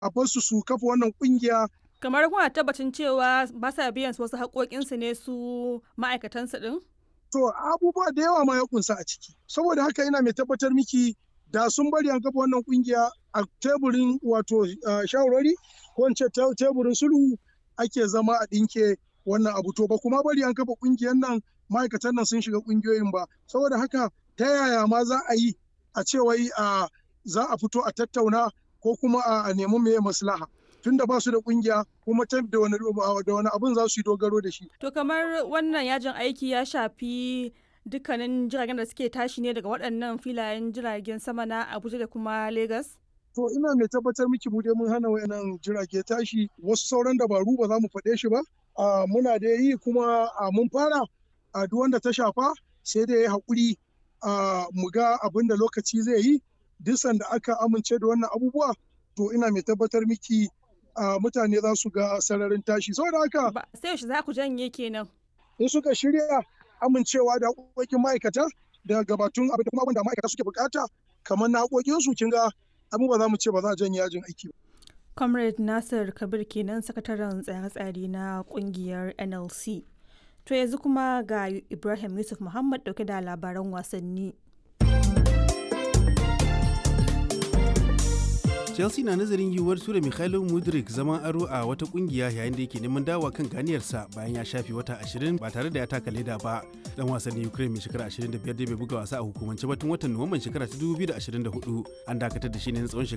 a basu su kafa wannan kungiya kamar kuna tabbacin cewa ba sa biyan wasu haƙoƙinsu ne su ma'aikatansu ɗin? to abubuwa da yawa ma ya kunsa a ciki saboda haka ina mai tabbatar miki da sun bari an kafa wannan kungiya a teburin wato shawarwari ko in ce teburin sulhu ake zama a ɗinke wannan abu to ba kuma bari an kafa kungiyar nan ma'aikatan nan sun shiga kungiyoyin ba saboda haka ta yaya ma za a yi a ce wai a za a fito a tattauna ko kuma a nemi meye maslaha tunda ba su da kungiya kuma ta da wani da wani abun za su yi dogaro da shi to kamar wannan yajin aiki ya shafi dukkanin jiragen da suke tashi ne daga waɗannan filayen jiragen sama na Abuja da kuma Lagos to ina mai tabbatar miki mu dai mun hana wayannan jirage tashi wasu sauran dabaru ba za mu faɗe shi ba muna da yi kuma mun fara a duk wanda ta shafa sai da ya haƙuri mu ga abin da lokaci zai yi duk sanda aka amince da wannan abubuwa to ina mai tabbatar miki mutane za su ga sararin tashi saboda haka sai yaushe za ku janye kenan in suka shirya amincewa da haƙoƙin ma'aikata da gabatun abin da kuma abin da ma'aikata suke bukata kamar na haƙoƙin su kin ga abin ba za mu ce ba za a janye yajin aiki ba comrade nasir kabir kenan sakataren tsare-tsare na kungiyar nlc to yanzu kuma ga ibrahim yusuf muhammad dauke da labaran wasanni chelsea na nazarin yiwuwar tura mikhailo mudrik zaman aro a wata kungiya yayin da yake neman dawa kan ganiyarsa bayan ya shafe wata 20 ba tare da ya taka leda ba dan wasannin ukraine mai shekara 25 da bai buga wasa a hukumance ba tun watan nuwamban shekara ta 2024 an dakatar da shi ne na tsawon